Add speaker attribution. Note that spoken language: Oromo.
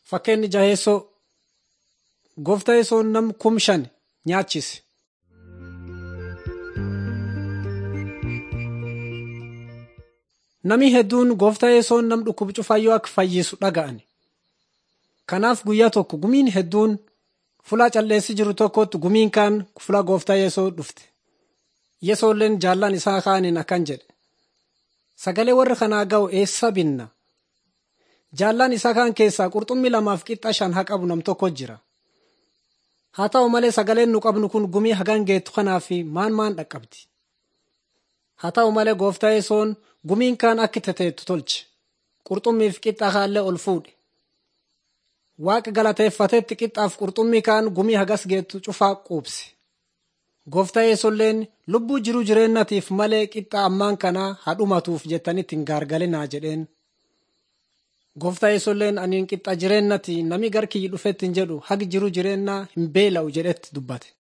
Speaker 1: Fakkeenyi jaheessoo gooftaa yesoon nam kum shan nyaachise. Nami hedduun gooftaa yesoon nam dhukkuba cufayyoo akka fayyisu dhaga'ani. Kanaaf guyyaa tokko gumiin hedduun fulaa calleessi jiru tokkotti gumiin kaan fulaa gooftaa yesoo dhufte. Yesoolleen jaallan isaa kaaniin akkan jedhe. Sagalee warra kanaa ga'u eessa binna? Jaallan isaa kaan keessaa qurxummii lamaaf qixxa shan haa qabu nam tokko jira. Haa ta'u malee sagaleen nu qabnu kun gumii hagan geettu kanaaf maan maan dhaqqabdi. Haa ta'u malee gooftaa yesoon gumiin kaan akka teteettu tolche. Qurxummiif qixxa kaallee ol fuudhe. Waaqa galateeffatetti qixxaaf qurxummii kaan gumii hagas geettu cufaa quubse. Gooftaa yesolleen lubbuu jiruu jireennatiif malee qixxa ammaan kanaa hadhumatuuf jettanitti hin gaargalinaa jedheen. Gooftaa yesolleen aniin qixxa jireennati nami gar kiyyi dhufetti hin jedhu hagi jiruu jireennaa hin beela'u jedhetti dubbate.